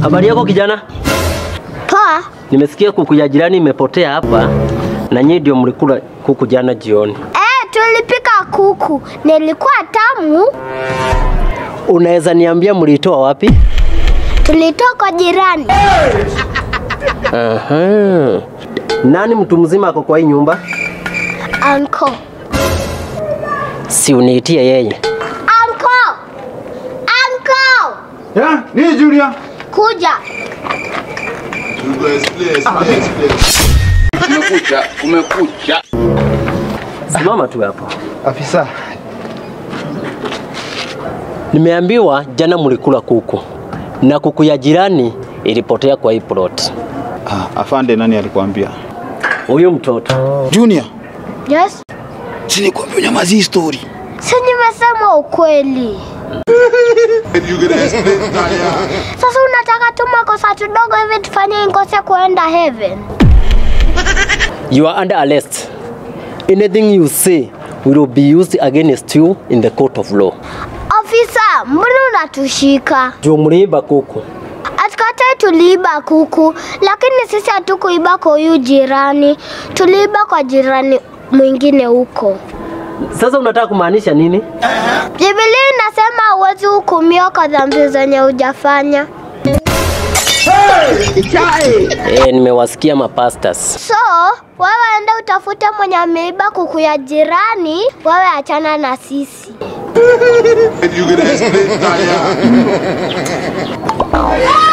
Habari yako kijana? Poa. Nimesikia kuku ya jirani imepotea hapa na nyinyi ndio mlikula kuku jana jioni. Eh, tulipika kuku. Nilikuwa tamu. Unaweza niambia mlitoa wapi? Tulitoka kwa jirani. Aha. Nani mtu mzima ako kwa hii nyumba? Anko. Si uniitie yeye. Anko. Anko. Ya, nini Julia? Kuja. Kumekucha, kumekucha. Simama tu hapo. Afisa. Nimeambiwa jana mlikula kuku na kuku ya jirani ilipotea kwa hii plot. Ah, afande nani alikwambia? Huyu mtoto Junior. Yes. Si nikwambia unyamazi hii story. Si nimesema ukweli. Sasa unataka tu makosa tudogo hivi tufanye nikose kuenda heaven? You are under arrest. Anything you say will be used against you in the court of law. Ofisa, mbona unatushika? Juu mliiba kuku. Atikatai tuliiba kuku, lakini sisi hatukuiba kwa huyu jirani, tuliiba kwa jirani mwingine huko. Sasa unataka kumaanisha nini? Biblia inasema huwezi hukumiwa kwa dhambi zenye hujafanya. Eh, nimewasikia mapastas. So wewe enda utafute mwenye ameiba kuku ya jirani, wewe achana na sisi. You can explain,